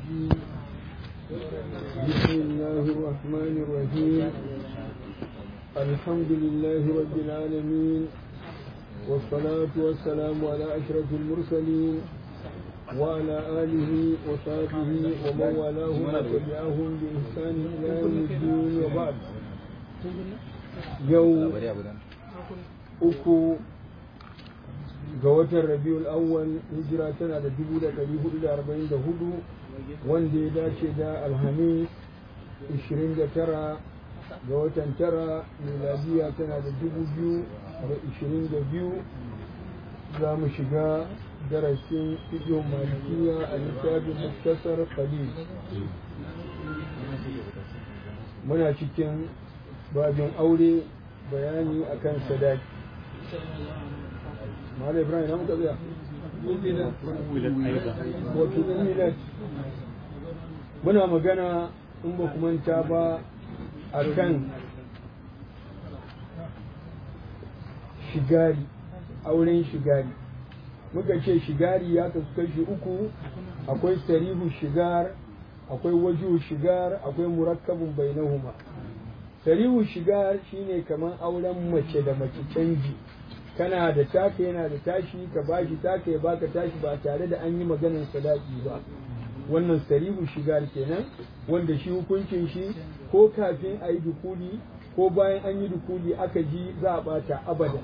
الرجيم بسم الله الرحمن الرحيم الحمد لله رب العالمين والصلاة والسلام على أشرف المرسلين وعلى آله وصحبه ومن والاه وتبعهم بإحسان إلى يوم الدين وبعد يوم uku ga watan rabiul awwal hijira tana da dubu da ɗari hudu da arba'in da hudu wanda ya dace da alhamis ishirin da tara ga watan tara miladiya tana da dubu biyu da ishirin da biyu za mu shiga darasin fiƙin malikiya a littafin muktasar khalil muna cikin babin aure bayani akan sadaki Malam Ibrahim na muka tsaya. Wato umilat muna magana in ba manta ba a kan shigari, auren shigari. Muka ce shigari ya kasu kashi uku, akwai sarihu shigar, akwai waju shigar, akwai murakkabin bainahuma. Sarihu shigar shine kamar auren mace da mace canji. kana da taka yana da tashi ka bashi taka ya baka tashi ba tare da an yi maganar sadaki ba wannan sarihu shigar kenan wanda shi hukuncin shi ko kafin a yi dukuli ko bayan an yi dukuli aka ji za a bata abada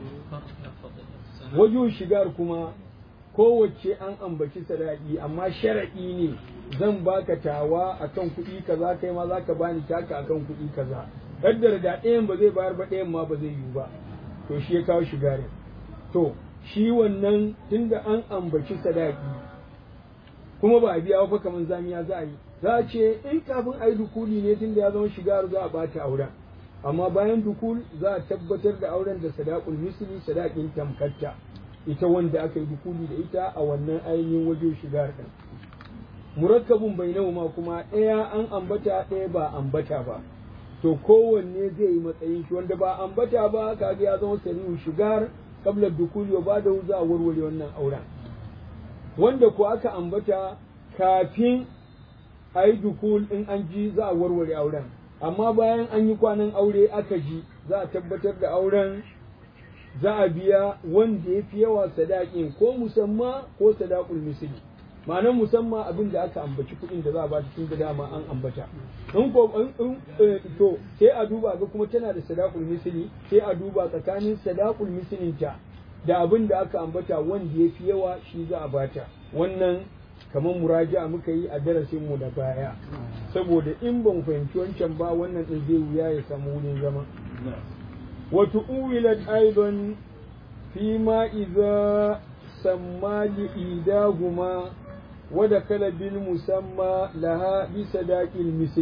wajen shigar kuma kowace an ambaci sadaki amma sharaɗi ne zan baka tawa akan kuɗi kaza kai ma zaka bani taka akan kuɗi kaza kaddar da ɗayan ba zai bayar ba ɗayan ma ba zai yiwu ba to shi ya kawo shigarin to shi wannan tunda an ambaci sadaki kuma ba a biya ba kamar zamiya za a yi za a ce in kafin a yi dukuli ne tunda ya zama shigar za a bata auren amma bayan dukul za a tabbatar da auren da sadakul misli sadakin tamkatta ita wanda aka yi dukuli da ita a wannan ainihin waje shigar ɗin murakkabun bainahuma kuma ɗaya an ambata ɗaya ba ambata ba to kowanne zai yi matsayin shi wanda ba ambata ba kaga ya zama sarihu shigar kabla dukuli wa bada za a warware wannan auren wanda ko aka ambata kafin a yi dukul in an ji za a warware auren amma bayan an yi kwanan aure aka ji za a tabbatar da auren za a biya wanda ya fi yawa sadakin ko musamma ko sadakul misli ma'anar musamman abin da aka ambaci kuɗin da za a ba tun da dama an ambata in ko in to sai a duba ga kuma tana da sadaqul misli sai a duba tsakanin sadaqul mislin ta da abin da aka ambata wanda yafi yawa shi za a bata wannan kamar muraja'a muka yi a darasin mu da baya saboda in ban fahimci wancan ba wannan din zai wuya ya samu wurin zama wa tu'wilat aidan fi ma idza samma li idahuma ودخل بالمسمى لها بصداق المثل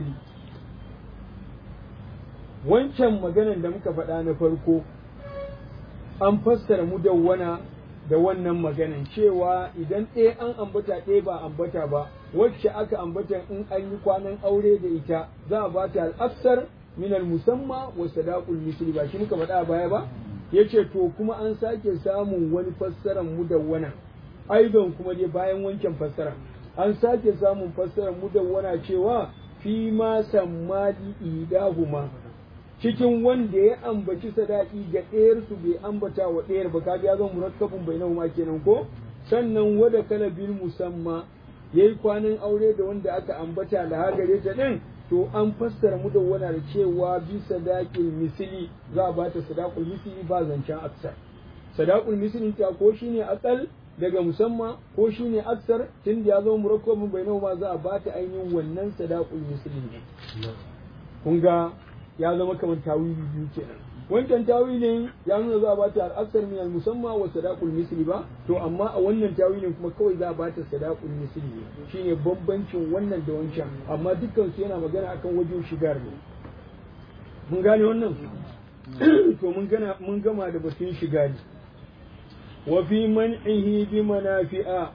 wancan maganan da muka faɗa na farko an fassara mudawwana da wannan maganan cewa idan ɗaya an ambata ɗaya ba ambata ba wacce aka ambata in an yi kwanan aure da ita za a bata al'aksar minal musamma wa sadaqul misli ba shi muka faɗa baya ba yace to kuma an sake samun wani fassaran mudawwana aidan kuma dai bayan wancan fassara an sake samun fassarar mudawwana cewa fi ma sammali idahuma cikin wanda ya ambaci sadaki ga ɗayar su bai ambata wa ɗayar ba kaga ya zama murakkabun bainahuma kenan ko sannan wada kala bil musamma yayi kwanan aure da wanda aka ambata da hagare ta din to an fassara mudawwana da cewa bi sadaqil misli za a bata sadaqul misli ba zancen aksar sadaqul misli ta ko shine akal daga musamman ko shi ne aksar tun da ya zama murakkabin bai ma za a bata ainihin wannan sadaqul misli ne kun ga ya zama kamar tawili biyu kenan wancan tawilin ya nuna za a bata al-aksar min al-musamma wa sadaqul misli ba to amma a wannan tawilin kuma kawai za a bata sadaqul misli ne shine bambancin wannan da wancan amma dukkan su yana magana akan wajen shigar ne mun gane wannan to mun gana mun gama da batun shigari وفي منعه بمنافع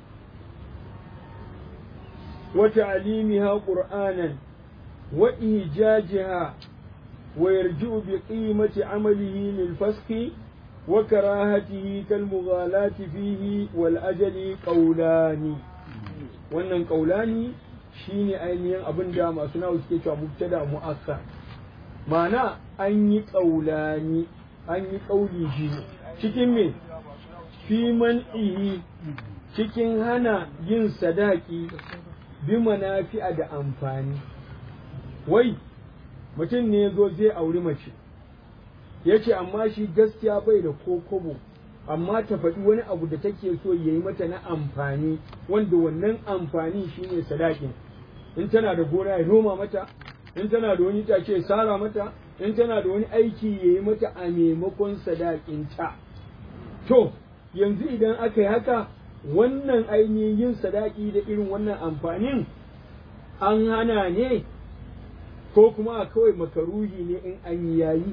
وتعليمها قرآنا وإيجاجها ويرجع بقيمة عمله للفسخ وكراهته كالمغالاة فيه والأجل قولان wannan ƙaulani shine ainihin abin da masu nawa suke cewa mubtada mu'akkar ma'ana an yi ƙaulani an yi ƙauli shi cikin me fi man'ihi cikin hana yin sadaki bi manafi'a da amfani wai mutum ne zo zai auri mace ya ce amma shi gaskiya bai da ko kobo amma ta faɗi wani abu da take so ya yi mata na amfani wanda wannan amfani shine sadakin in tana da gona ya noma mata in tana da wani itace ya sara mata in tana da wani aiki ya yi mata a maimakon sadakinta to yanzu idan aka yi haka wannan ainihin yin sadaki da irin wannan amfanin an hana ne ko kuma kawai makaruhi ne in an yayi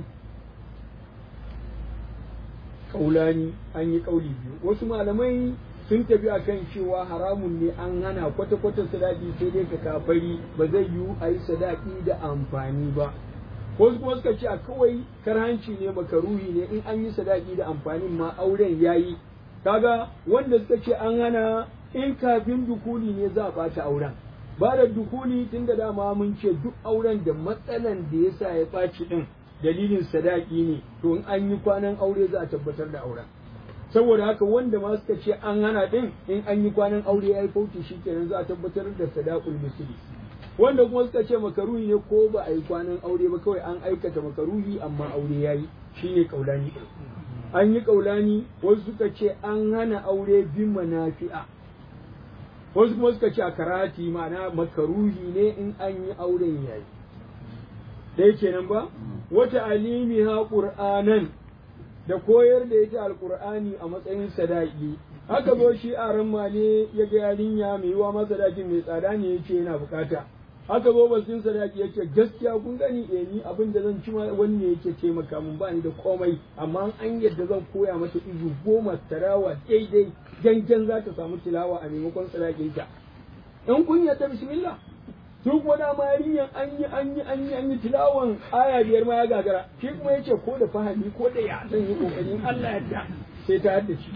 kaulani an yi kauli biyu wasu malamai sun tafi akan cewa haramun ne an hana kwata-kwata sadaki sai dai ka kafari ba zai yiwu a yi sadaki da amfani ba wasu kuma suka ce a kawai karhanci ne makaruhi ne in an yi sadaki da amfanin ma auren yayi kaga wanda suka ce an hana in kafin dukuli ne za a bata auren ba da dukuli tun da dama mun ce duk auren da matsalan da ya sa ya ɓaci ɗin dalilin sadaki ne to in an yi kwanan aure za a tabbatar da auren saboda haka wanda ma suka ce an hana ɗin in an yi kwanan aure ya yi fauci shi kenan za a tabbatar da sadakul misli wanda kuma suka ce makaruhi ne ko ba a yi kwanan aure ba kawai an aikata makaruhi amma aure ya yi shine kaulani an yi kaulani wasu suka ce an hana aure bin manafi'a wasu kuma suka ce a karati ma'ana makaruhi ne in an yi auren yayi dai kenan ba wata alimi ha qur'anan da koyar da ita alqur'ani a matsayin sadaki haka zo shi a ramma ne ya ga yarinya mai yiwa masa sadakin mai tsada ne yace yana bukata haka zo basin sadaki yace gaskiya kun gani eh ni abin da zan ci wani ne yake taimaka mun ba ni da komai amma an yadda zan koya mata izu goma tarawa daidai gangan za ta samu tilawa a maimakon sadakinta in kun yadda bismillah su kuma dama yarinyan an yi an yi an yi an yi tilawan aya biyar ma ya gagara shi kuma yace ko da fahimi ko da ya zan yi kokarin Allah ya da sai ta haddace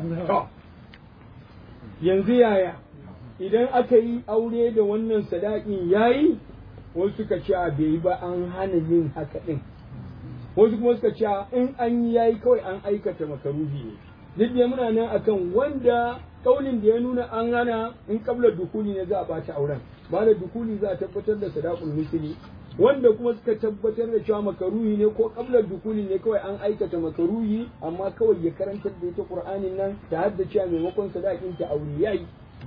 yanzu yaya idan aka yi aure da wannan sadakin yayi wasu suka ce a bai ba an hana yin haka din wasu kuma suka ce in an yi yayi kawai an aikata makaruhi ne duk da muna nan akan wanda kaulin da ya nuna an hana in kabla dukuli ne za a bata auren ba da dukuli za a tabbatar da sadaqul misli wanda kuma suka tabbatar da cewa makaruhi ne ko kabla dukuli ne kawai an aikata makaruhi amma kawai ya karantar da ita qur'anin nan ta haddace a maimakon sadaqin ta aure yayi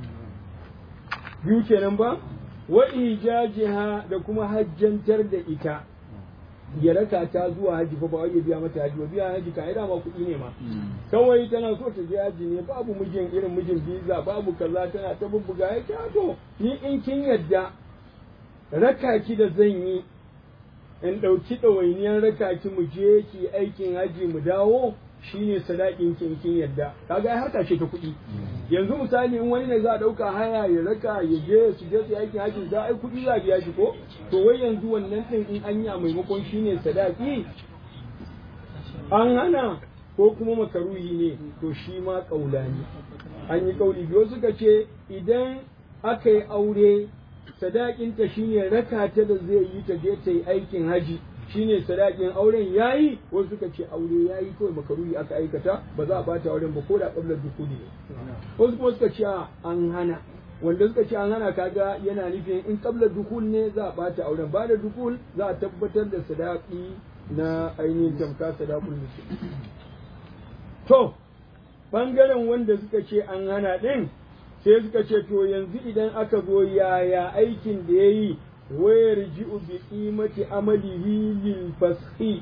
biyu kenan ba wa ijajiha da kuma hajjantar da ita ya raka ta zuwa haji fa ba wai ya biya mata haji ba biya haji ka ida ma kuɗi ne ma kawai tana so ta je haji ne babu mijin irin mijin biza babu kaza tana ta bubbuga ya ce to ni in kin yadda raka ki da zan yi in ɗauki ɗawainiyar raka ki mu je ki aikin haji mu dawo shine sadakin kin kin yadda kaga ai harka ce ta kuɗi yanzu misali in wani ne za a ɗauka haya ya raka ya je su je su aikin haji za a yi kuɗi za a biya shi ko to wai yanzu wannan ɗin in an yi a maimakon shine sadaki an hana ko kuma makaruhi ne to shi ma ƙaula ne an yi ƙauli biyu suka ce idan aka yi aure sadakinta shine raka ta da zai yi ta je ta yi aikin haji shine sadakin auren yayi wasu suka ce aure yayi kawai makaruhi aka aikata ba za a bata auren ba ko da qabla dukuli ne wasu kuma suka ce an hana wanda suka ce an hana kaga yana nufin in qabla dukul ne za a bata auren ba da dukul za a tabbatar da sadaki na ainihin tamka sadakul musulmi to bangaren wanda suka ce an hana din sai suka ce to yanzu idan aka zo yaya aikin da ya yi wayar ji'u bi qimati amalihi lil fashi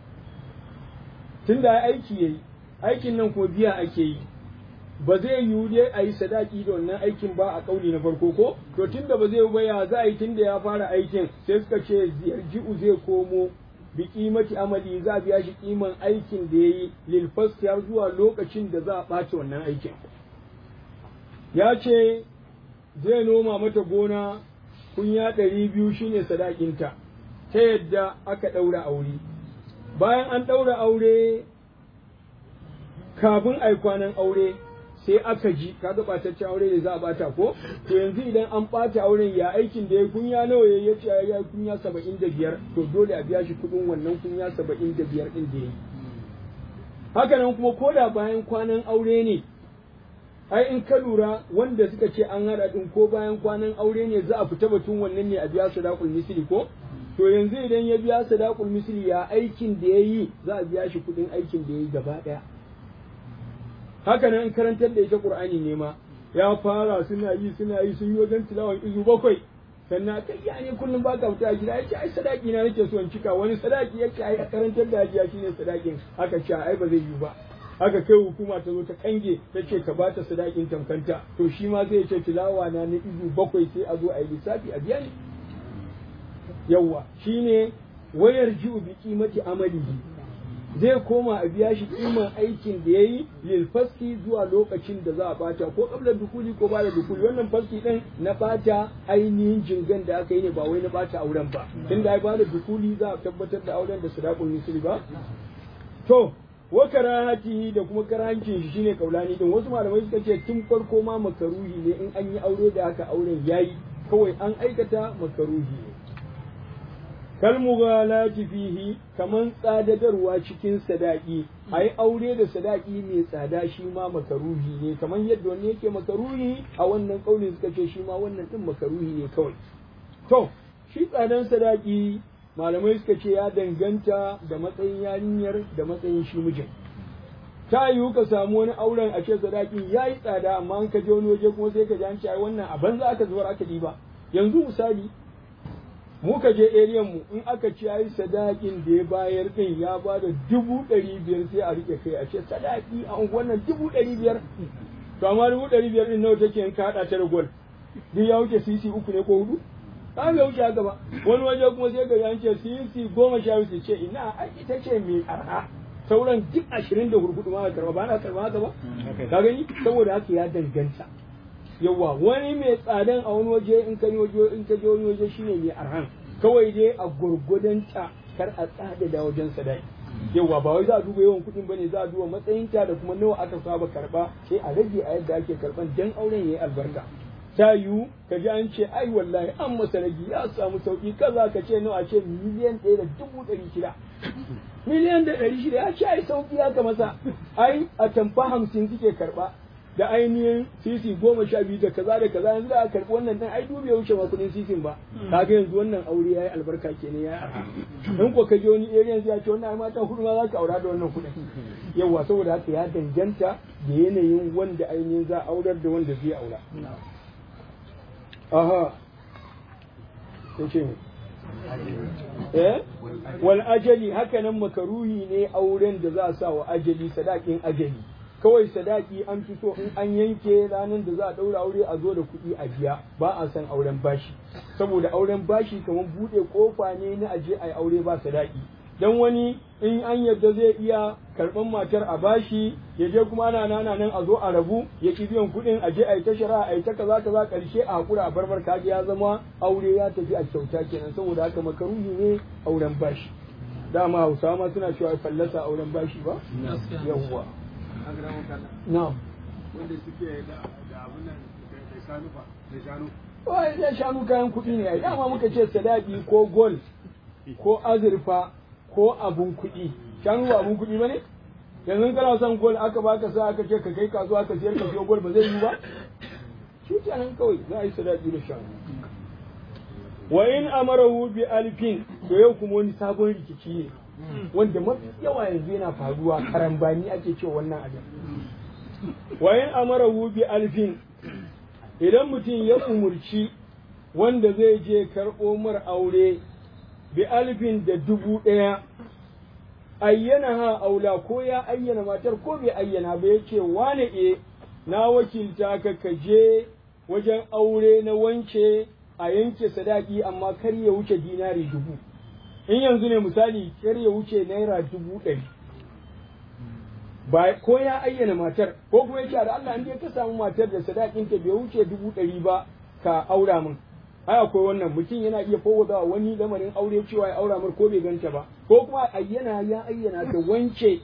tunda aiki yayi aikin nan ko biya ake yi ba zai yiwu dai a yi sadaki da wannan aikin ba a kauli na farko ko to tunda ba zai baya za a yi tunda ya fara aikin sai suka ce ji'u zai komo bi qimati amali za a biya shi kiman aikin da yayi lil fashi har zuwa lokacin da za a ɓace wannan aikin ya ce zai noma mata gona kunya ɗari biyu shine sadakinta ta yadda aka ɗaura aure bayan an ɗaura aure kafin ai kwanan aure sai aka ji kaga ɓataccen aure ne za a ɓata ko to yanzu idan an ɓata auren ya aikin da ya kunya nawa ya yace ya yi kunya saba'in da biyar to dole a biya shi kuɗin wannan kunya saba'in da biyar ɗin da ya yi haka nan kuma ko da bayan kwanan aure ne ai in ka lura wanda suka ce an haɗa ɗin ko bayan kwanan aure ne za a fita batun wannan ne a biya sadaqul misli ko to yanzu idan ya biya sadaqul misli ya aikin da ya yi za a biya shi kuɗin aikin da ya yi gaba ɗaya haka nan in karantar da ita qur'ani ne ma ya fara suna yi suna yi sun yi wajen tilawan izu bakwai sannan kai ya ne kullum baka fita a gida yace ai sadaki na nake so in cika wani sadaki yace ai a karantar da hajiya shine sadakin aka ce ai ba zai yi ba aka kai hukuma ta zo ta kange ta ce ka bata sadakin tamkanta to shi ma zai ce tilawa na na izu bakwai sai a zo a yi lissafi a biya ni yawa shine wayar ji'u bi qimati amalihi zai koma a biya shi kiman aikin da ya yi lil faski zuwa lokacin da za a bata ko kabla dukuli ko bada dukuli wannan faski din na bata ainihin jingan da aka yi ne ba wai na bata auren ba tunda ai bada dukuli za a tabbatar da auren da sadaqul misli ba to wa karahati da kuma karahancin shi shine kaulani din wasu malamai suka ce tun farko ma makaruhi ne in an yi aure da haka auren yayi kawai an aikata makaruhi ne kalmughalati fihi kaman tsadadarwa cikin sadaki ai aure da sadaki mai tsada shi ma makaruhi ne kaman yadda wani yake makaruhi a wannan kaulin suka ce shi ma wannan din makaruhi ne kawai to shi tsadan sadaki malamai suka ce ya danganta da matsayin yarinyar da matsayin shi mijin ta yiwu ka samu wani auren a ce sadakin ya yi tsada amma an ka je wani waje kuma sai ka ji an ce ai wannan a banza aka zubar aka ɗiba yanzu misali muka je eriyan mu in aka ci yayi sadakin da ya bayar din ya ba da dubu ɗari biyar sai a rike kai a ce sadaki a wannan dubu ɗari biyar to amma dubu ɗari biyar din nawa take in ka haɗa ta da gol duk ya wuce sisi uku ne ko hudu ba bai wuce haka ba wani waje kuma sai ga an ce sisi goma sha biyu ce ina ai ita ce mai arha sauran duk ashirin da hurhudu ma karba ba na karba haka ba ka gani saboda haka ya danganta yawa wani mai tsadan a wani waje in ka waje in ka je wani waje shine mai arhan kawai dai a gurgudan ta kar a tsada da wajen sadaki yawa ba wai za a duba yawan kuɗin bane za a duba matsayin ta da kuma nawa aka saba karba sai a rage a yadda ake karban dan auren yayi albarka ta yiwu ka ji an ce ai wallahi an masa ragi ya samu sauki kaza ka ce nawa ce miliyan ɗaya da dubu ɗari shida miliyan da ɗari shida ya ce ai sauki haka masa ai a tamfa hamsin suke karɓa da ainihin sisi goma sha biyu da kaza da kaza yanzu da aka karɓi wannan dan ai dubi ya wuce ma kuɗin sisin ba kaga yanzu wannan aure yayi albarka kenan yayi arha in ko ka je wani area yanzu ya ce wannan ai matan hudu ma za ka aura da wannan kuɗin yawa saboda haka ya danganta da yanayin wanda ainihin za a aurar da wanda zai aura aha sai ce eh wal ajali haka nan makaruhi ne auren da za a sa wa ajali sadakin ajali kawai sadaki an fi so in an yanke ranar da za a ɗaura aure a zo da kuɗi a biya ba a san auren bashi saboda auren bashi kamar buɗe kofa ne na aje a yi aure ba sadaki dan wani in an yadda zai iya karɓan matar a bashi ya je kuma ana nana nan a zo a rabu ya ki biyan kuɗin a je a yi ta shari'a a yi ta kaza kaza ƙarshe a hakura a barbar kaji ya zama aure ya tafi a kyauta kenan saboda haka makaruhi ne auren bashi dama hausawa ma suna cewa fallasa auren bashi ba yawwa na'am wanda suke da abin nan da shanu fa da shanu Wai zai shanu kayan kuɗi ne, dama muka ce sadaki ko gol ko azurfa ko abun kuɗi. Shanu ba abun kuɗi ba ne? Yanzu kana son gol aka baka sa aka ce ka kai kasuwa ka siyar ka siyo gol ba zai yi ba? Shi kenan kawai za a yi sadaki da shanu. Wa in amarahu bi alfin to yau kuma wani sabon rikici ne. Wanda mafi yawa yanzu yana faruwa karambani ake cewa wannan abin. Wa in amarahu bi alfin idan mutum ya umurci wanda zai je karɓo mar aure bi alfin da dubu ɗaya ayyana ha aula ko ya ayyana matar ko bai ayyana ba yake wane e na wakilta ka ka je wajen aure na wance a yanke sadaki amma kar ya wuce dinari dubu in yanzu ne misali kar ya wuce naira dubu ɗari ba ko ya ayyana matar ko kuma yake da Allah in dai ka samu matar da sadakin ta bai wuce dubu ɗari ba ka aura min ai akwai wannan mutum yana iya fowada wani lamarin aure cewa ya aura min ko bai ganta ba ko kuma ayyana ya ayyana ta wance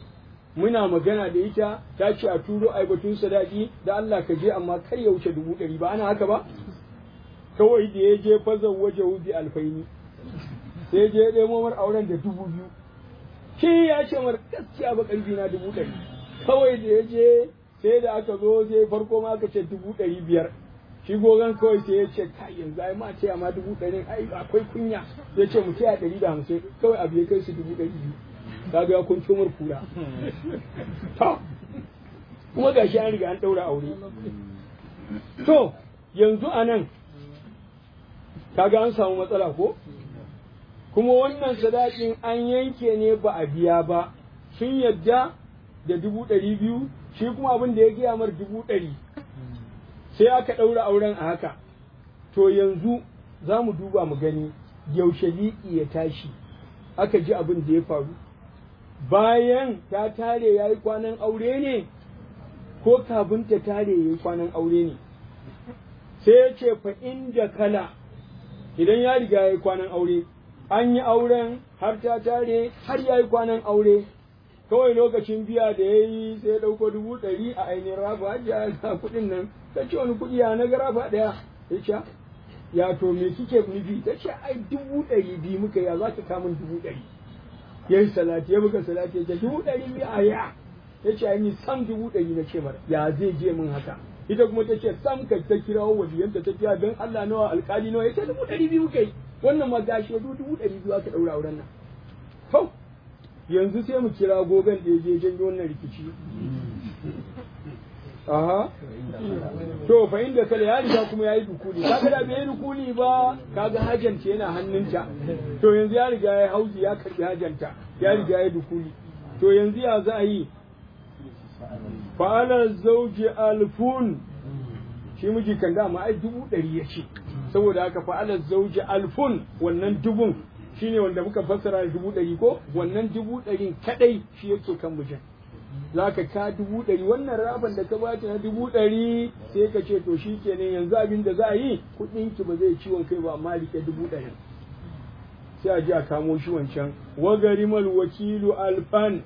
muna magana da ita ta ce a turo ai batun sadaki da Allah ka je amma kar ya wuce dubu ɗari ba ana haka ba kawai da ya je fazan waje wubi alfaini sai je ya ɗemo mar auren da dubu biyu shi ya ce mar gaskiya ba ƙarfi na dubu ɗari kawai da ya je sai da aka zo sai farko ma aka ce dubu ɗari biyar shi gogon kawai sai ya ce kai yanzu ai ma ce ma dubu ɗari ai akwai kunya ya ce mu taya ɗari da hamsin kawai abu ya kai su dubu ɗari biyu kaga ya kun cimar kura to kuma gashi an riga an ɗaura aure to yanzu a nan kaga an samu matsala ko kuma wannan sadakin an yanke ne ba a biya ba sun yadda da dubu ɗari biyu shi kuma abin da ya gaya mar dubu ɗari sai aka ɗaura auren a haka to yanzu za mu duba mu gani yaushe liƙi ya tashi aka ji abin da ya faru bayan ta tare ya yi kwanan aure ne ko kafin ta tare ya yi kwanan aure ne sai ya ce fa inda kala idan ya riga ya yi kwanan aure an yi auren har ta tare har ya yi kwanan aure kawai lokacin biya da ya yi sai ya ɗauko dubu ɗari a ainihin rafa hajiya ga kuɗin nan ta ce wani kuɗi ya na ga rafa ɗaya ya ce ya to me kike nufi ta ce ai dubu ɗari biyu muka ya za ka kamun dubu ɗari ya yi salati ya buga salati ya ce dubu ɗari biyu a ya ya ce ai ni sam dubu ɗari na ce mara ya zai je min haka ita kuma ta ce sam ka ta kirawo waliyanta ta kira don Allah nawa alƙali nawa ya ce dubu ɗari biyu kai wannan ma gashi dubu ɗari biyu aka ɗaura auren nan to yanzu sai mu kira gogon da ya je janyo wannan rikici aha to fa inda kala ya riga kuma yayi dukuli kaga da bai dukuli ba kaga hajanta yana hannunta to yanzu ya riga ya hauji ya karbi hajanta ya riga ya dukuli to yanzu ya za a yi fa'ala zauji alfun shi miji kan dama ai dubu ɗari ya ce saboda haka fa'ala zauji alfun wannan dubun shine wanda muka fassara da dubu ɗari ko wannan dubu ɗarin kaɗai shi yake kan mijin za ka ka dubu ɗari wannan raban da ka bata na dubu ɗari sai ka ce to shi kenan yanzu abin da za a yi kuɗinki ba zai ciwon kai ba amma rike dubu ɗari sai a ji a kamo shi wancan wagarimal wakilu alfan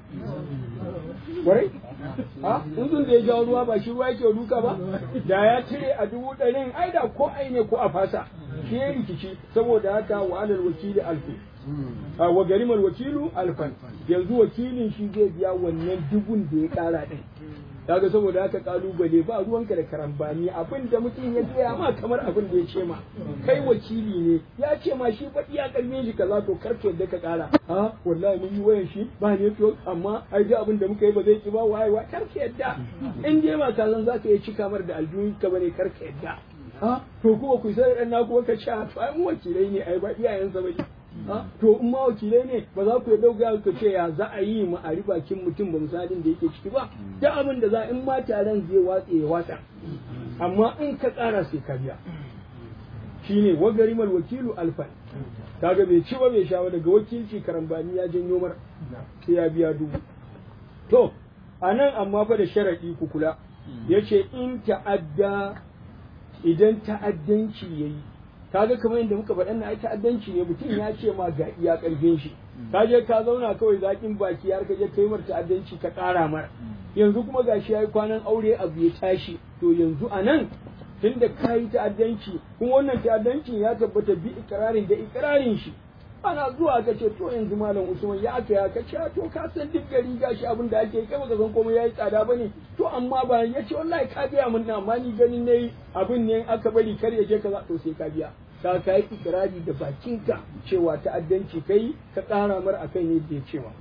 warai ha tsuntsun da ya jawo ruwa ba shi ruwa yake duka ba da ya cire a dubu ɗarin ai da ko ai ne ko a fasa shi ya rikici saboda haka wa alal wakili alfi a wa garimar wakilu alfan yanzu wakilin shi zai biya wannan dubun da ya kara din kaga saboda haka kalubale ba ruwanka da karambani abin da mutum ya gaya ma kamar abin da ya ce ma kai wakili ne ya ce ma shi faɗi ya karbe shi kaza to karka yadda ka kara a wallahi mun yi wayan shi ba ne to amma ai da abin da muka yi ba zai ki ba waye wa karka yadda in dai ba ka san zaka iya cika mar da aljihun ka bane karka yadda a to kuma ku sai dan naku ka ce to ai mu wakilai ne ai ba iyayensa ba to in ma wakilai ne ba za ku ya dauka ku ce ya za a yi mu a bakin mutum ba misalin da yake ciki ba da abin da za in ma taron zai watse ya watsa amma in ka tsara sai ka biya shine wagarimal wakilu alfan kaga bai ci ba bai sha daga wakilci karambani ya janyo mar sai ya biya dubu to anan amma fa da sharadi ku kula yace in ta'adda idan ta'addanci yayi kaga kamar yadda muka faɗa na ai ta'addanci ne mutum ya ce ma ga iya ƙarfin shi ka je ka zauna kawai zakin baki har ka je kai mar ta'addanci ka ƙara mar yanzu kuma gashi yayi kwanan aure abu ya tashi to yanzu a nan tunda ka yi ta'addanci kuma wannan ta'addancin ya tabbata bi ikirarin da ikirarin shi ana zuwa ka ce to yanzu malam usman ya aka ya ka ce to ka san duk gari gashi abin da ake kai baka san komai yayi tsada bane to amma ba ya ce wallahi ka biya mun na amma ni ganin nayi abin ne aka bari kar ya je kaza to sai ka biya ka ka yi ikirari da bakinka cewa ta'addanci kai ka ƙara mar akan yadda ya cewa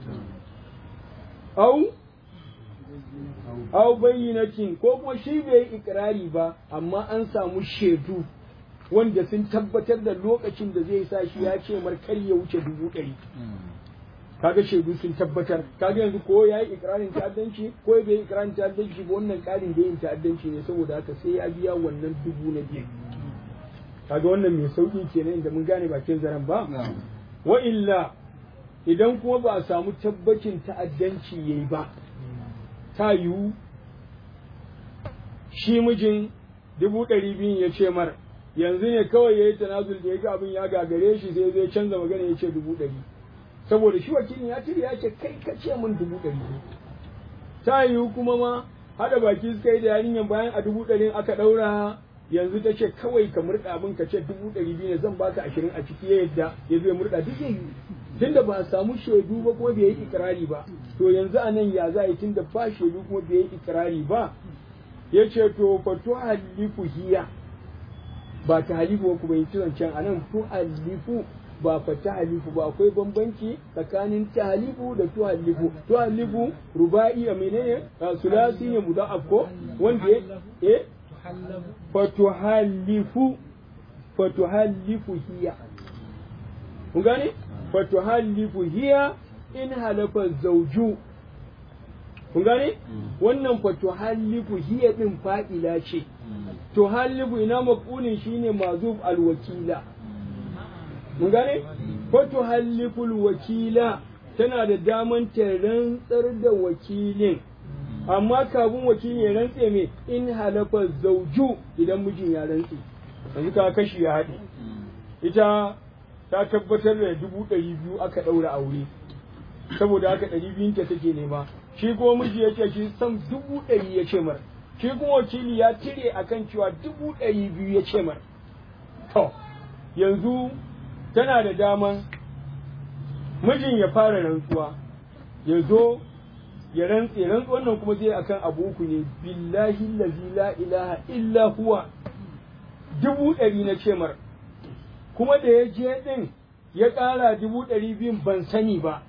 au au bayyinatin ko kuma shi bai yi ikirari ba amma an samu shaidu wanda sun tabbatar da lokacin da zai sa shi ya ce mar kar ya wuce dubu ɗari kaga shaidu sun tabbatar kaga yanzu ko ya yi ikirarin ta'addanci ko bai yi ikirarin ta'addanci ba wannan ƙarin da yin ta'addanci ne saboda haka sai ya biya wannan dubu na biyu kaga wannan mai sauƙi kenan inda mun gane bakin zaren ba wa illa idan kuma ba a samu tabbacin ta'addanci yayi ba ta yiwu shi mijin dubu ɗari biyun ya ce mar yanzu ne kawai ya yi tanazul da ya ga abin ya gagare shi sai zai canza magana ya ce dubu ɗari saboda shi wakilin ya cire ya ce kai ka ce min dubu ɗari ta yiwu kuma ma haɗa baki suka yi da yarinyar bayan a dubu ɗarin aka ɗaura yanzu ta ce kawai ka murɗa abin ka ce dubu ɗari biyu ne zan baka ashirin a ciki ya yadda ya zo ya murɗa duk zai yi tunda ba a samu shaidu ba kuma bai yi ikirari ba to yanzu a nan ya za a yi tunda ba shaidu kuma bai yi ikirari ba ya ce to fa tu halifu hiya ba ta halifu ba kuma yi zancen a nan tu halifu ba fa ta halifu ba akwai bambanci tsakanin ta halifu da tu halifu tu halifu ruba'i a menene sulasi ne mudaf ko wanda ya eh fa tu halifu fa tu halifu hiya kun gane fa tu halifu hiya in halafa zawju kun gane wannan fa tu halifu hiya din fa'ila ce to halifu ina maqulin shine mazuf alwakila mun gane fa tu halifu alwakila tana da daman ta rantsar da wakilin amma kafin wakilin ya rantse me in halafa zauju idan mijin ya rantse yanzu ka kashi ya haɗe ita ta tabbatar da dubu ɗari biyu aka ɗaura aure saboda haka ɗari biyun ta take nema shi kuma miji ya ce shi san dubu ɗari ya ce mar shi kuma wakili ya cire akan cewa dubu ɗari biyu ya ce mar to yanzu tana da daman mijin ya fara rantsuwa ya zo ya rantse rantsuwan nan kuma zai akan abu uku ne billahi lazi la ilaha illa huwa dubu ɗari na ce mar kuma da ya je ɗin ya ƙara dubu ɗari biyun ban sani ba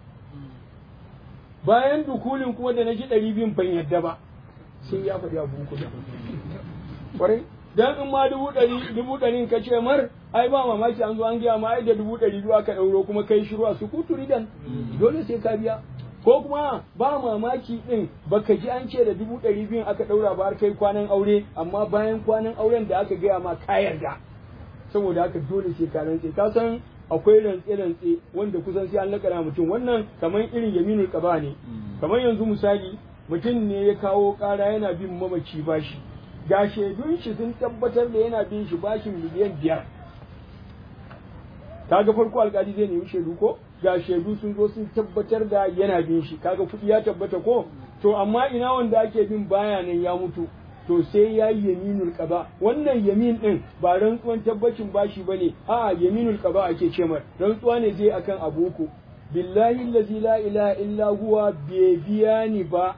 bayan dukulin kuma da na ji ɗari biyun ban yadda ba sai ya faɗi abu uku da ƙwarai dan in ma dubu ɗari dubu ɗari ka ce mar ai ba mamaki an zo an gaya ma ai da dubu ɗari biyu aka ɗauro kuma kai shiru a sukutu ridan dole sai ka biya ko kuma ba mamaki ɗin baka ji an ce da dubu ɗari biyun aka ɗaura ba har kai kwanan aure amma bayan kwanan auren da aka gaya ma ka yarda saboda haka dole sai ka rantse ka san akwai rantse-rantse wanda kusan sai an lakana mutum wannan kamar irin yaminul qaba ne kamar yanzu misali mutum ne ya kawo ƙara yana bin mamaci bashi ga shaidun shi sun tabbatar da yana bin shi bashin miliyan biyar kaga farko alkali zai nemi shaidu ko ga shaidu sun zo sun tabbatar da yana bin shi kaga kuɗi ya tabbata ko to amma ina wanda ake bin baya nan ya mutu to sai ya yi yaminul qaba wannan yamin din ba rantsuwan tabbacin bashi bane a'a yaminul qaba ake ce mar rantsuwa ne zai akan abuku billahi allazi la ilaha illa huwa bai biya ni ba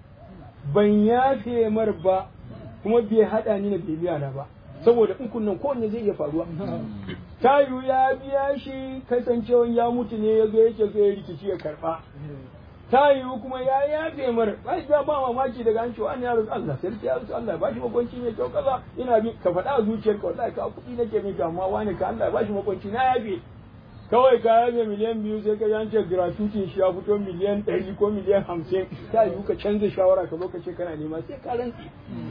ban yafe mar ba kuma bai hada ni na bai biya na ba saboda in kunnan kowanne zai iya faruwa tayu ya biya shi kasancewan ya mutu ne ya zo yake so ya rikici ya karba tayu kuma ya yafe mar ba ba ba mamaki daga an cewa an ya rasu Allah sarki ya rasu Allah ba shi makwanci ne kyau kaza ina bi ka faɗa a zuciyarka wallahi ka kuɗi nake miki amma wani ka Allah ba shi makwanci na yafe kawai ka yabe miliyan biyu sai ka yance gratuity shi ya fito miliyan ɗari ko miliyan hamsin ta yiwu ka canza shawara ka zo ka ce kana nema sai ka rantsi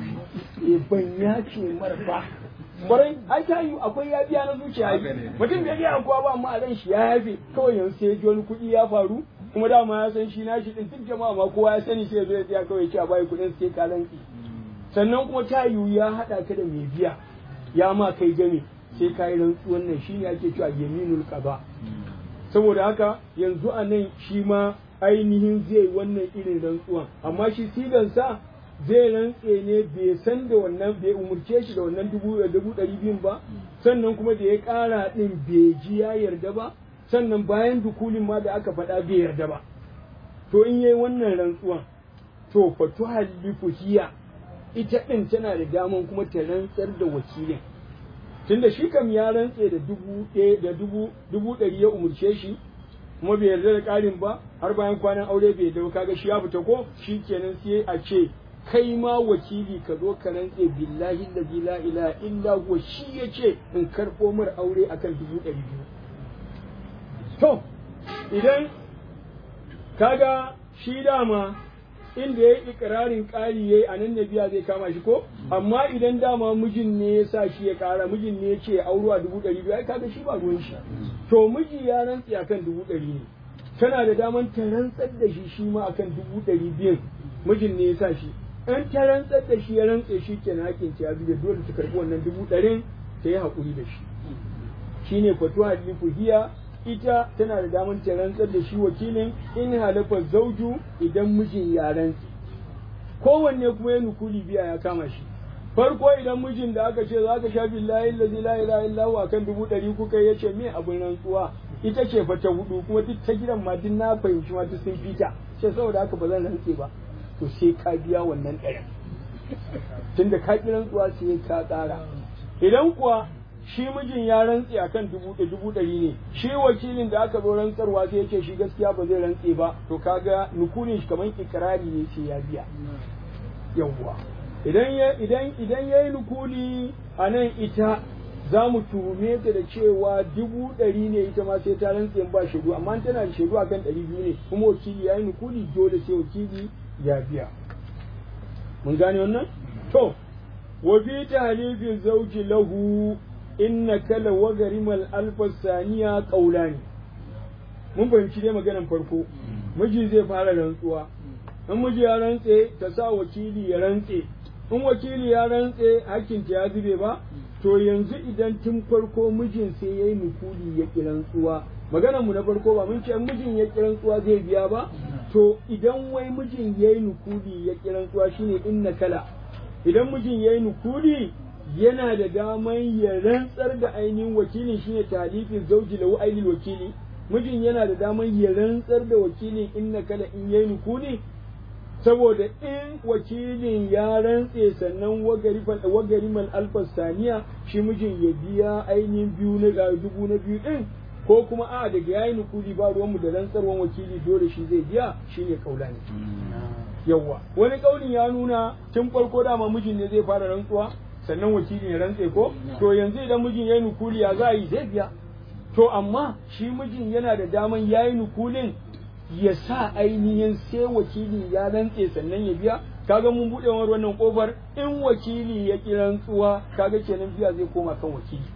e ban ya ce marfa kwarai ai ta yiwu akwai ya biya na zuciya mutum bai biya kowa ba amma a ran shi ya yafe kawai yanzu sai ji wani kuɗi ya faru kuma dama ya san shi na shi din duk jama'a ma kowa ya sani sai ya zo ya tsaya kawai ya ce a bayi kuɗin sai ka rantsi sannan kuma ta yiwu ya haɗa ka da mai biya ya ma kai game sai ka yi rantsuwan nan shi ne ake cewa yaminul qaba saboda haka yanzu a nan shi ma ainihin zai wannan irin rantsuwan amma shi sigansa zai rantse ne bai san da wannan bai umurce shi da wannan dubu dubu ɗari biyun ba sannan kuma da ya ƙara ɗin bai ji ya yarda ba sannan bayan dukulin ma da aka faɗa bai yarda ba to in yayi wannan rantsuwan to fatu halifu hiya ita ɗin tana da daman kuma ta rantsar da wakilin tunda shi kam ya rantse da dubu ɗaya da dubu dubu ɗari ya umurce shi kuma bai yarda da ƙarin ba har bayan kwanan aure bai yarda kaga shi ya fita ko shi kenan sai a ce kai ma wakili ka zo ka rantse billahi allazi la ilaha illa huwa shi ya ce in karɓo mar aure akan dubu ɗari biyu to idan kaga shi dama inda ya yi ikirarin ƙari ya yi a nan biya zai kama shi ko amma idan dama mijin ne ya sa shi ya ƙara mijin ne ya ce auro a dubu ɗari biyu ai kaga shi ba ruwan shi to miji ya rantsi akan dubu ɗari ne tana da daman ta rantsar da shi shi ma akan dubu ɗari biyun mijin ne ya sa shi in ta rantsar da shi ya rantse shi ke na hakin ya zube dole ta karɓi wannan dubu ɗarin ta yi haƙuri da shi shine fatuwa hiya ita tana da damar ta rantsar da shi wakilin in halafa zauju idan mijin ya rantse kowanne kuma ya nukuli biya ya kama shi farko idan mijin da aka ce za ka sha billahi allazi la ilaha illa huwa akan dubu ɗari kuka ya ce me abin rantsuwa ita ce fa ta hudu kuma duk ta gidan ma duk na fahimci ma duk sun fita sai saboda haka ba zan rantse ba to sai ka biya wannan ɗaya tunda ka ki rantsuwa sai ka ƙara idan kuwa shi mijin ya rantse akan dubu da dubu ɗari ne shi wakilin da aka zo rantsarwa sai ya ce shi gaskiya ba zai rantse ba to kaga nukunin shi kamar ikirari ne sai ya biya yawwa idan ya idan idan yayi nukuli a nan ita za mu tuhume ta da cewa dubu ɗari ne ita ma sai ta rantse ba shaidu amma tana da shaidu akan ɗari biyu ne kuma wakili ya yi nukuli dole sai wakili ya biya mun gane wannan to wa fi tahlifi zawji lahu inna kala wa garimal alfa saniya qaulani mun fahimci dai maganan farko miji zai fara rantsuwa in miji ya rantse ta sa wakili ya rantse in wakili ya rantse hakkinta ya zube ba to yanzu idan tun farko mijin sai ya yi nukuli ya ƙi rantsuwa maganar mu na farko ba mun ce mijin ya ƙi rantsuwa zai biya ba to idan wai mijin ya yi nukuli ya ƙi rantsuwa shine inna kala idan mijin ya yi nukuli yana da daman ya rantsar da ainihin wakilin shine talifin zauji lahu ainihin wakili mijin yana da daman ya rantsar da wakilin inna kala in yayi nukuli saboda in wakilin ya rantse sannan wagariman alfas saniya shi mijin ya biya ainihin biyu na dubu na biyu din ko kuma a daga yayi nukuli ba ruwanmu da rantsarwan wakili dole shi zai biya shine kaulani yawwa wani kaulin ya nuna tun farko dama mijin ne zai fara rantsuwa sannan wakilin ya rantse ko to yanzu idan mijin yayi nukuli ya za a yi zai biya to amma shi mijin yana da daman yayi nukulin ya sa ainihin sai wakili ya rantse sannan ya biya kaga mun buɗe wannan kofar in wakili ya ki rantsuwa kaga kenan biya zai koma kan wakili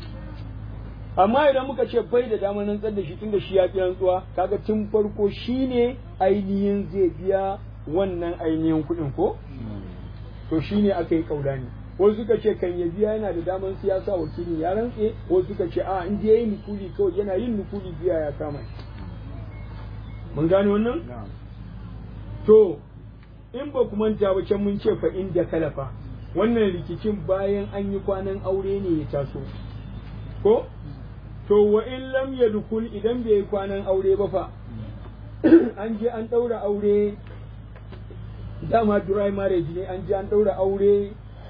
amma idan muka ce bai da damar rantsar da shi tunda shi ya ki rantsuwa kaga tun farko shine ainihin zai biya wannan ainihin kuɗin ko to shine aka yi kaulani wasu suka ce kan ya biya yana da damar siyasa wakili ya rantse wasu suka ce a in je yayi nukuli kawai yana yin nukuli biya ya kama shi mun gane wannan to in ba ku manta ba can mun ce fa inda kalafa wannan rikicin bayan an yi kwanan aure ne ya taso ko to wa in lam yadkhul idan bai yi kwanan aure ba fa an je an daura aure dama dry marriage ne an je an daura aure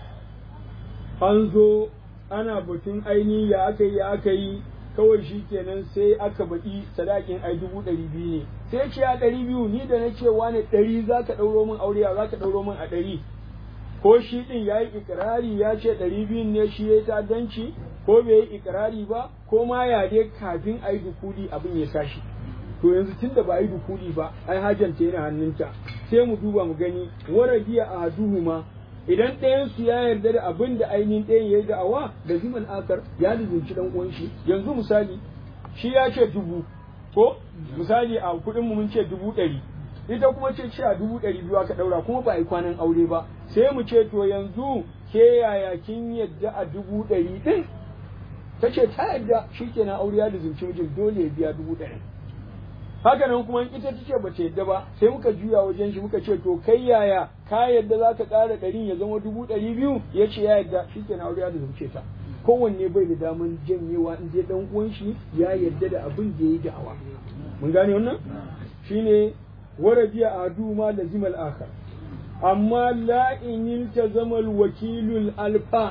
an zo ana batun aini ya aka yi ya aka yi kawai shi kenan sai aka baɗi sadakin ai dubu ɗari biyu ne sai ce a ɗari biyu ni da na ce wane ɗari za ka ɗauro min aure za ka ɗauro min a ɗari ko shi ɗin ya yi ikirari ya ce ɗari biyun ne shi ya yi ta'addanci ko bai yi ikirari ba ko ma ya dai kafin a yi dukuli abin ya tashi to yanzu tun da ba a yi dukuli ba ai hajanta yana hannunta sai mu duba mu gani warabiya a duhuma idan ɗayan su ya yarda da abin da ainihin ɗayan ya yi da'awa da ziman akar ya lizinci ɗan uwan shi yanzu misali shi ya ce dubu ko misali a kuɗin mu mun ce dubu ɗari ita kuma ce ce a dubu ɗari biyu aka ɗaura kuma ba a yi kwanan aure ba sai mu ce to yanzu ke yaya kin yadda a dubu ɗari ɗin ta ce ta yadda shi kenan aure ya lizinci mijin dole ya biya dubu ɗari haka nan kuma ita ta ce bata yadda ba sai muka juya wajen shi muka ce to kai yaya ka yadda za ka ƙara ɗarin ya zama dubu ɗari biyu ya ce ya yadda shi ke aure ya da zauce ta kowanne bai da daman janyewa in dai dan uwan shi ya yadda da abin da ya yi da'awa mun gane wannan shine warabiya adu ma lazimal akhar amma la in yiltazama wakilul alfa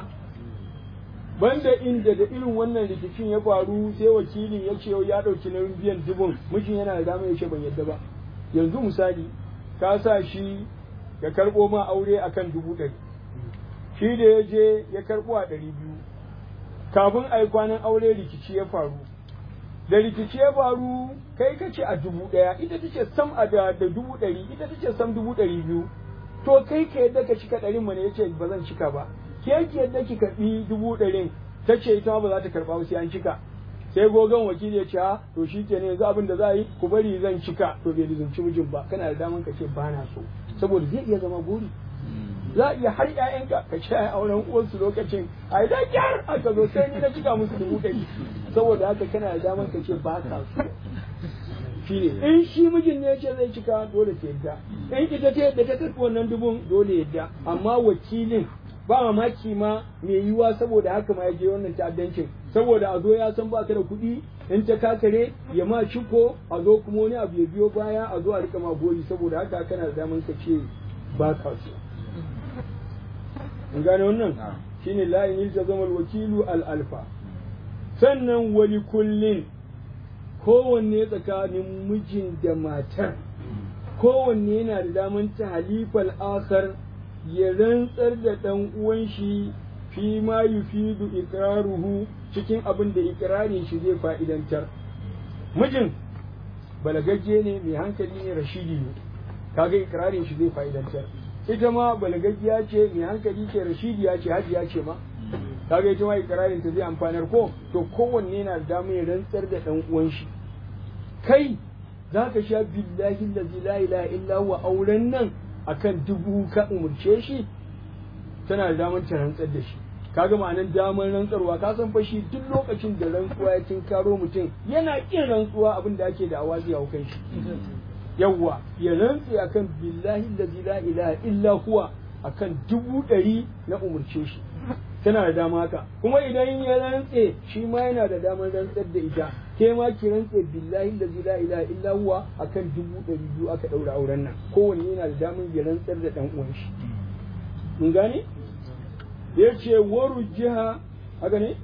banda inda da irin wannan rikicin ya faru sai wakilin ya ce ya ɗauki nauyin biyan dubun mijin yana da dama ya ce ban yadda ba yanzu misali ka sa shi ya karɓo ma aure akan dubu ɗari shi da ya je ya karɓo a ɗari biyu kafin a yi kwanan aure rikici ya faru da rikici ya faru kai ka ce a dubu ɗaya ita ta ce sam a da dubu ɗari ita ta ce sam dubu ɗari biyu to kai ka yadda ka cika ɗarin mana ya ce ba zan cika ba ke ki yadda ki karɓi dubu ɗarin ta ce ita ba za ta karɓa ba sai an cika sai gogon wakili ya ce a to shi ke ne yanzu abin da za a yi ku bari zan cika to bai lizumci mijin ba kana da daman ka ce ba na so saboda zai iya zama buri za a iya har ƴaƴanka ka ce a auren uwansu lokacin a yi kyar aka zo sai ni na cika musu dubu ɗari saboda haka kana da daman ka ce ba ka so shi ne in shi mijin ne ya ce zai cika dole ta yadda in ita ta yadda ta karɓi wannan dubun dole yadda amma wakilin ba mamaki ma mai yiwuwa saboda haka ma ya je wannan ta'addancin saboda a zo ya san ba ka da kuɗi in ta kakare ya ma ciko a zo kuma wani abu ya biyo baya a zo a rika ma gori saboda haka kana da daman ka ce ba ka so in gane wannan shine la in zama wakilu al alfa sannan wali kullin kowanne tsakanin mijin da matar kowanne yana da daman ta halifal akar ya rantsar da ɗan uwan shi fi ma yufidu ikraruhu cikin abin da ikrarin shi zai fa'idantar mijin balagagge ne mai hankali ne rashidi ne kaga ikrarin shi zai fa'idantar ita ma balagaggiya ce mai hankali ce rashidiya ce hajiya ce ma kaga ita ma ikrarin ta zai amfanar ko to kowanne yana da damar ya rantsar da ɗan uwan shi kai za ka sha billahi lazi la ilaha illa huwa auren nan akan dubu ka umurce shi tana da damar ta rantsar da shi kaga ma'anan damar rantsarwa ka san fa shi duk lokacin da rantsuwa ya karo mutum yana kin rantsuwa abin da ake da awazi a kan shi yawwa ya rantse akan billahi lazi la ilaha illa huwa akan dubu ɗari na umurce shi tana da dama haka kuma idan ya rantse shi ma yana da damar rantsar da ita ke ma ki rantse billahi da la ilaha illa huwa akan dubu ɗari biyu aka ɗaura auren nan kowanne yana da damar ya rantsar da ɗan uwan shi mun gane ya ce waru jiha haka ne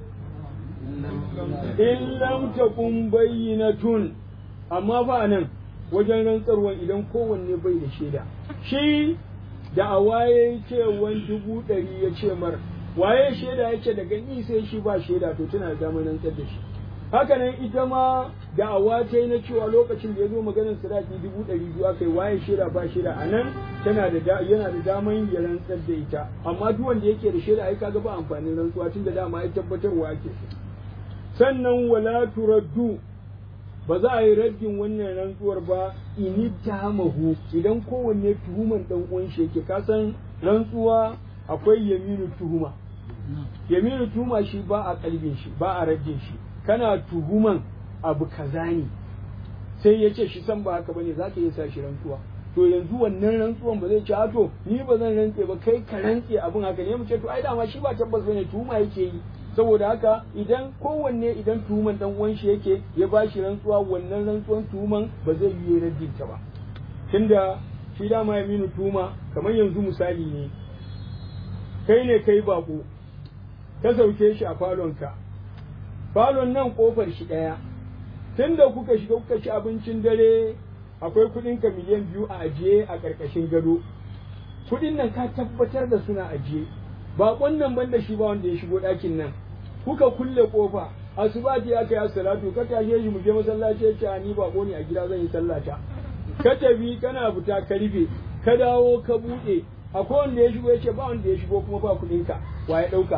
in lam takun bayyinatun amma fa nan wajen rantsarwa idan kowanne bai da shaida shi da a waye cewan dubu ɗari ya ce mar waye shaida ya ce daga ni sai shi ba shaida to tana da damar rantsar da shi haka nan ita ma da awa ta yi na cewa lokacin da ya zo maganar sadaki dubu ɗari biyu aka yi waye shaida ba shaida a nan tana da yana da daman ya rantsar da ita amma duk wanda yake da shaida ai kaga ba amfanin rantsuwa tun da dama ya tabbatarwa ake sannan wala turaddu ba za a yi raddin wannan rantsuwar ba ini tamahu idan kowanne tuhuman dan uwan shi yake kasan rantsuwa akwai yaminu tuhuma yaminu tuhuma shi ba a kalbin shi ba a raddin shi kana tuhuman abu kaza ne sai ya ce shi san ba haka bane zaka iya sa shi rantsuwa to yanzu wannan rantsuwan ba zai ce a to ni ba zan rantse ba kai ka rantse abin haka ne mu ce to ai dama shi ba tabbas bane tuhuma yake yi saboda haka idan kowanne idan tuhuman dan uwan shi yake ya ba shi rantsuwa wannan rantsuwan tuhuman ba zai yi raddin ta ba tunda shi dama ya minu tuhuma kamar yanzu misali ne kai ne kai bako ka sauke shi a falonka falon nan kofar shi ɗaya tunda kuka shiga kuka ci abincin dare akwai kuɗin ka miliyan biyu a ajiye a ƙarƙashin gado kuɗin nan ka tabbatar da suna ajiye baƙon nan banda shi ba wanda ya shigo ɗakin nan kuka kulle kofa asuba ce aka yi salatu ka tashe shi mu je masallaci ya ce ni baƙo ne a gida zan yi sallata ka tafi kana fita ka rufe ka dawo ka buɗe akwai wanda ya shigo ya ce ba wanda ya shigo kuma ba kuɗin ka wa ya ɗauka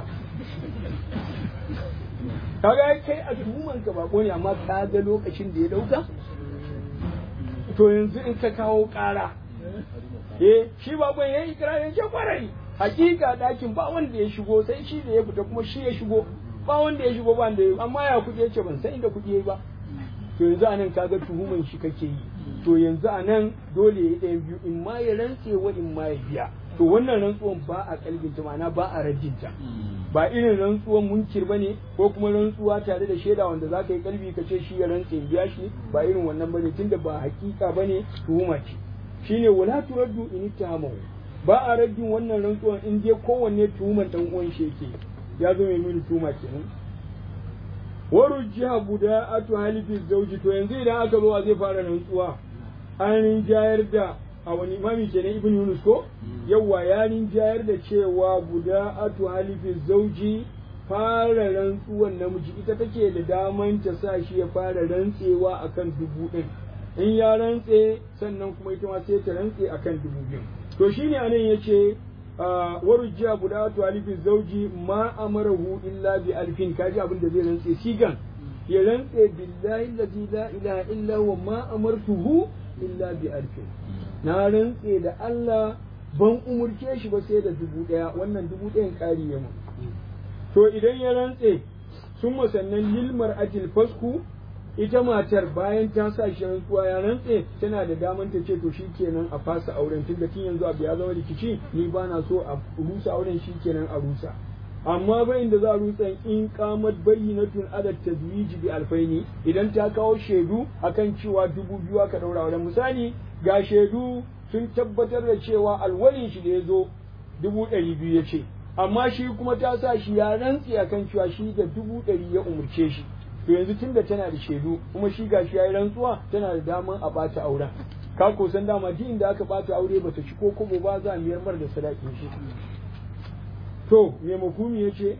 kaga kai a tuhuman ka bako ne amma ka ga lokacin da ya dauka to yanzu in ka kawo ƙara eh shi bakon ya yi ikirarin ce kwarai hakika dakin ba wanda ya shigo sai shi da ya fita kuma shi ya shigo ba wanda ya shigo ba wanda ya amma ya kuɗi ya ce ban san inda kuɗi ya yi ba to yanzu anan kaga tuhuman shi kake yi to yanzu anan dole ya yi ɗayan biyu in ma ya rantse wa in ma ya biya to wannan rantsuwan ba a kalbinta ma'ana ba a rajinta ba irin rantsuwan munkir bane ko kuma rantsuwa tare da shaida wanda za ka yi kalbi ka ce shi ya rantse biya shi ba irin wannan bane tunda ba hakika bane tuhuma ce shine wala turaddu in ittahamahu ba a raddin wannan rantsuwan in dai kowanne tuhuman dan uwan shi yake ya zo mai mini tuhuma kenan warujjiha buda'atu halifi zauji to yanzu idan aka zo zai fara rantsuwa an jayar da a wani imami kenan ibn yunus ko yawa ya jayar da cewa buda'atu halifi zauji fara rantsuwan namiji ita take da daman ta sa shi ya fara rantsewa akan dubu ɗin in ya rantse sannan kuma ita ma sai ta rantse akan dubu biyu to shine anan yace warujja budatu alifin zauji ma amarahu illa bi alfin kaji abin da zai rantse sigan ya rantse billahi allazi la ilaha illa huwa ma amartuhu illa bi alfin na rantse da Allah ban umurce shi ba sai da dubu daya wannan dubu dayan kari ya to idan ya rantse sun sannan lil mar'atil fasku ita matar bayan ta sa shi rantsuwa ya rantse tana da daman ta ce to shikenan a fasa auren tunda tun yanzu abu ya zama rikici ni ba na so a rusa auren shikenan a rusa amma bayin da za a rutsa in kamat bayyinatun adad tazwiji bi alfaini idan ta kawo shaidu akan cewa dubu biyu aka daura auren misali ga shaidu sun tabbatar da cewa alwalin shi da ya zo dubu ɗari biyu ya ce amma shi kuma ta sa shi ya rantse akan cewa shi da dubu ɗari ya umurce shi to yanzu tunda tana da shaidu kuma shi ga shi ya yi rantsuwa tana da daman a ɓata auren ka ko san dama duk inda aka ɓata aure bata ci ko kobo ba za a miyar mar da sadakin shi to me mafumi ya ce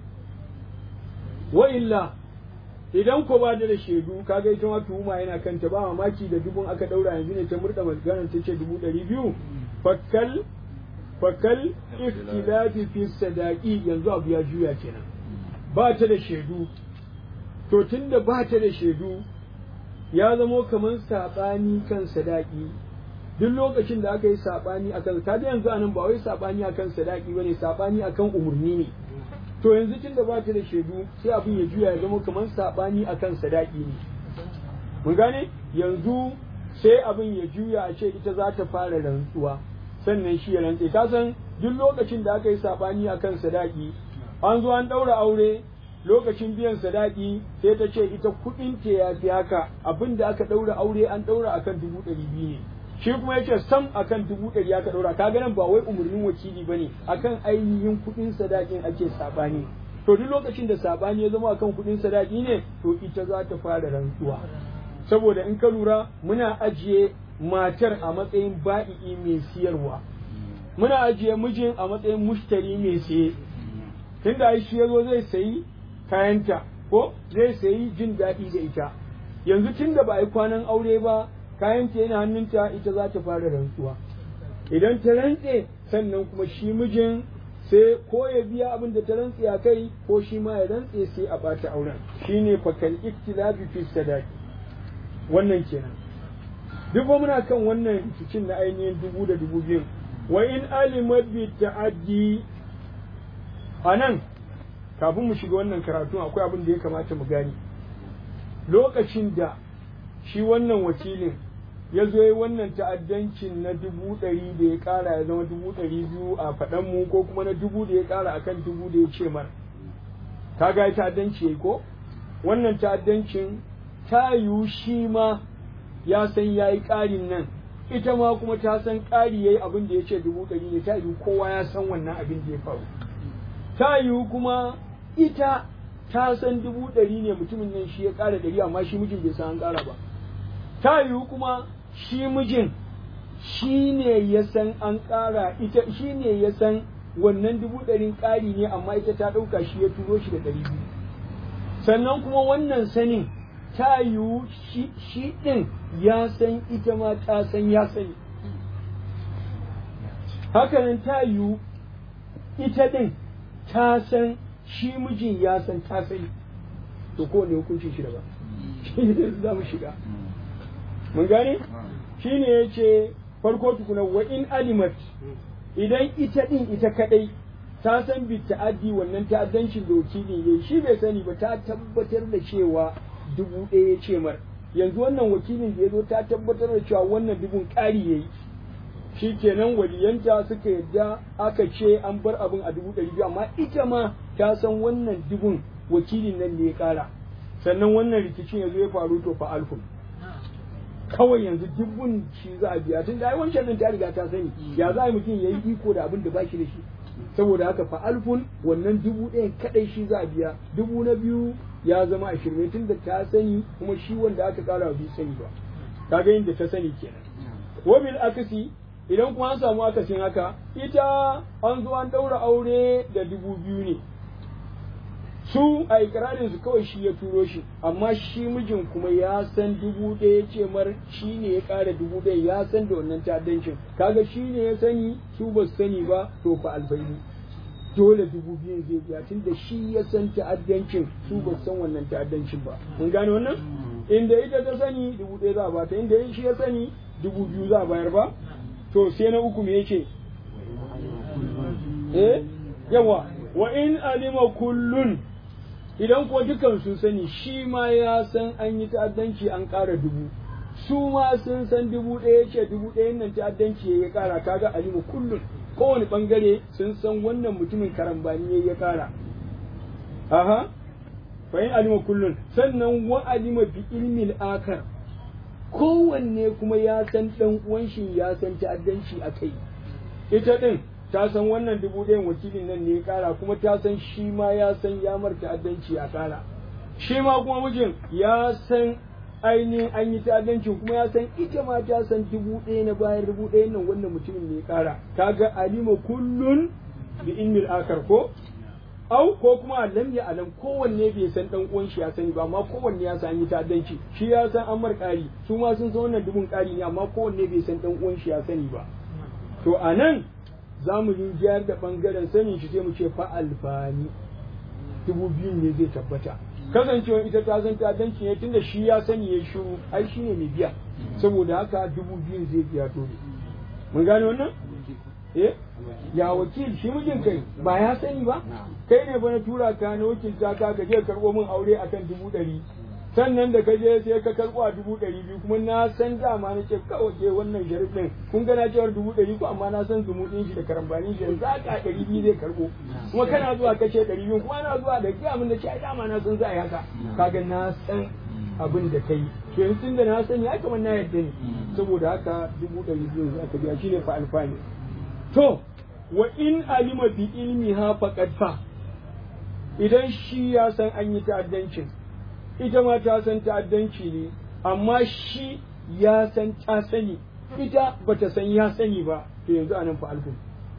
wa illa idan ko ba da shaidu kaga ita ma tuhuma yana kanta ba mamaki da dubun aka daura yanzu ne ta murda maganar ta ce dubu ɗari biyu fakal fakal iftilafi fi sadaqi yanzu abu ya juya kenan ba ta da shaidu to tunda ba ta da shaidu ya zamo kamar saɓani kan sadaki duk lokacin da aka yi saɓani akan ta da yanzu anan ba wai saɓani akan sadaki bane saɓani akan umurni ne to yanzu tun da ba ta da shaidu sai abin ya juya ya zama kamar saɓani akan sadaki ne mun gane yanzu sai abin ya juya a ce ita za ta fara rantsuwa sannan shi ya rantse ka san duk lokacin da aka yi saɓani akan sadaki an zo an ɗaura aure lokacin biyan sadaki sai ta ce ita kuɗin ta ya fi haka abin da aka ɗaura aure an ɗaura akan dubu ɗari biyu ne shi kuma yace sam akan dubu ɗari aka ɗaura ka ganin ba wai umarnin wakili ba ne akan ainihin kuɗin sadakin ake saɓani to duk lokacin da saɓani ya zama akan kuɗin sadaki ne to ita za ta fara rantsuwa saboda in ka lura muna ajiye matar a matsayin ba'i'i mai siyarwa muna ajiye mijin a matsayin mushtari mai siye tunda shi ya zo zai sayi kayanta ko zai sayi jin daɗi da ita yanzu tunda ba a yi kwanan aure ba kayanta yana hannunta ita za ta fara rantsuwa idan ta rantse sannan kuma shi mijin sai ko ya biya abin da ta rantse a kai ko shi ma ya rantse sai a bata auren shine fakal iktilabi fi sadaqi wannan kenan duk ba muna kan wannan rikicin na ainihin dubu da dubu biyu wa in alimat bi ta'addi anan kafin mu shiga wannan karatu akwai abin da ya kamata mu gani lokacin da shi wannan wakilin ya zo yi wannan ta'addancin na dubu ɗari da ya ƙara ya zama dubu ɗari biyu a faɗan mu ko kuma na dubu da ya ƙara akan dubu da ya ce mar ka ga ta'addanci yayi ko wannan ta'addancin ta yiwu shi ma ya san ya yi ƙarin nan ita ma kuma ta san ƙari ya yi abin da ya ce dubu ɗari ne ta yiwu kowa ya san wannan abin da ya faru ta yiwu kuma ita ta san dubu ɗari ne mutumin nan shi ya ƙara ɗari amma shi mijin bai san an ƙara ba ta yiwu kuma shi mijin shi ne ya san an ƙara ita shi ne ya san wannan dubu ɗarin ƙari ne amma ita ta ɗauka shi ya turo shi da ɗari biyu sannan kuma wannan sanin ta yiwu shi ɗin ya san ita ma ta san ya sani hakanan ta yiwu ita ɗin ta san shi mijin ya san ta sani to kowane hukunci shi daban shi ne za mu shiga mun gane shi ne ya ce farko tukuna wa in alimat idan ita din ita kadai ta san bi ta'addi wannan ta'addancin da wakilin yayi shi bai sani ba ta tabbatar da cewa dubu ɗaya ya ce mar yanzu wannan wakilin da ya zo ta tabbatar da cewa wannan dubun ƙari yayi shi kenan waliyanta suka yadda aka ce an bar abin a dubu ɗari biyu amma ita ma ta san wannan dubun wakilin nan ne ya ƙara sannan wannan rikicin ya zo ya faru to fa alfun kawai yanzu dubun shi za a biya tun da ai wancan din ta riga ta sani ya za a mutum ya yi iko da abin da ba shi da shi saboda haka fa alfun wannan dubu ɗayan kaɗai shi za a biya dubu na biyu ya zama a shirme tun da ta sani kuma shi wanda aka ƙara wa sani ba kaga yadda ta sani kenan wabil akasi idan kuma an samu akasin haka ita an zo an ɗaura aure da dubu biyu ne su a ikirarin su kawai shi ya turo shi amma shi mijin kuma ya san dubu ɗaya ce mar shi ne ya ƙara dubu ɗaya ya san da wannan ta'addancin kaga shi ne ya sani su ba su sani ba to fa albaini dole dubu biyun zai biya tun da shi ya san ta'addancin su ba su san wannan ta'addancin ba mun gane wannan inda ita ta sani dubu ɗaya za a bata inda shi ya sani dubu biyu za a bayar ba to sai na uku me yake eh yawa wa in alima kullun idan ko dukan sun sani shi ma ya san an yi ta'addanci an ƙara dubu su ma sun san dubu ɗaya ce dubu ɗayan nan ta'addanci ya ƙara kaga alimu kullum kowane ɓangare sun san wannan mutumin karambani ya ƙara aha fa in alima kullun sannan wa alima bi ilmin akar kowanne kuma ya san dan uwan shi ya san ta'addanci a kai ita din ta san wannan dubu ɗayan wakilin nan ne ya kara kuma ta san shi ma ya san ya mar ta'addanci a kara shi ma kuma mijin ya san ainihin an yi ta'addanci kuma ya san ita ma ta san dubu ɗaya na bayan dubu ɗayan nan wannan mutumin ne ya kara kaga alima kullun bi ilmin akar ko au ko kuma lam ya alam kowanne bai san dan uwan shi ya sani ba amma kowanne ya san yi ta'addanci shi ya san an mar ƙari su ma sun san wannan dubun ƙari ne amma kowanne bai san dan uwan shi ya sani ba to anan za mu yi jiyar da bangaren sanin shi sai mu ce fa alfani dubu biyun ne zai tabbata kasancewa ita ta san ta'addanci ne tunda shi ya sani ya shiru ai shi ne mai biya saboda haka dubu biyun zai biya dole mun gane wannan eh ya wakil shi mijin kai ba ya sani ba kai ne ba na tura ka na wakilta ka ka je karɓo min aure akan dubu ɗari sannan da ka je sai ka karɓo a dubu ɗari biyu kuma na san dama na ce kawai ke wannan sharif ɗin kun gana cewar dubu ɗari ko amma na san zumuɗin shi da karambanin shi za ka ɗari biyu zai karɓo kuma kana zuwa ka ce ɗari biyu kuma na zuwa da ke min da ce ai dama na san za a yi haka kaga na san abin da kai to yanzu da na sani ya kamar na yadda ne saboda haka dubu ɗari biyu za ka biya shine fa alfani to wa in alima bi ilmi ha faqad fa idan shi ya san an yi ta'addancin ita ma ta san ta'addanci ne amma shi ya san ta sani ita bata san ya sani ba to yanzu anan fa alfun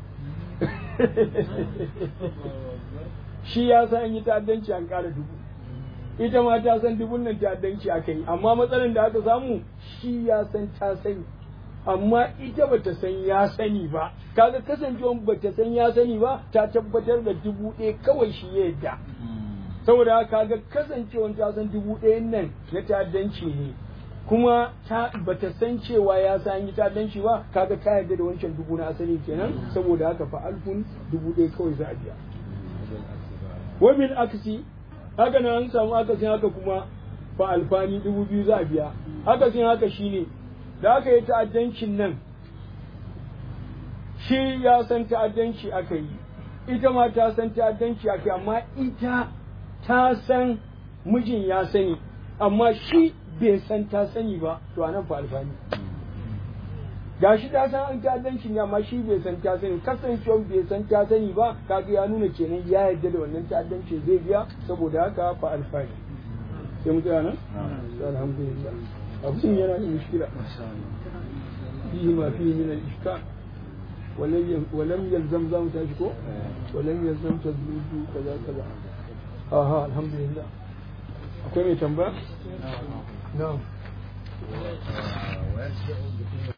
shi ya san an yi ta'addanci an ƙara dubu ita ma ta san dubun nan ta'addanci aka yi amma matsalar da aka samu shi ya san ta sani amma ita bata san ya sani ba kaga kasancewa bata san ya sani ba ta tabbatar da dubu ɗaya kawai shi ya yadda saboda kaga kasancewa ta san dubu ɗayan nan na ta'addanci ne kuma ta bata san cewa ya san yi ta'addanci ba kaga ta yarda da wancan dubu na asali kenan saboda haka fa alfun dubu ɗaya kawai za a biya wa bil aksi haka nan an samu akasin haka kuma fa alfani dubu biyu za a biya akasin haka shine da aka yi ta'addancin nan shi ya san ta'addanci aka yi ita ma ta san ta'addanci aka yi amma ita ta san mijin ya sani amma shi bai san ta sani ba to a nan fa alfani ga shi ta san an ta'addanci ne amma shi bai san ta sani kasancewa bai san ta sani ba kaga ya nuna kenan ya yarda da wannan ta'addanci zai biya saboda haka fa alfani sai mu tsaya nan alhamdulillah abin yana da mushkila fihi ma fihi min al-ishkal ولم يلزم زام تاشكو ولم يلزم تزويد كذا كذا aha alhamdulillah akwai mai tambaya na'am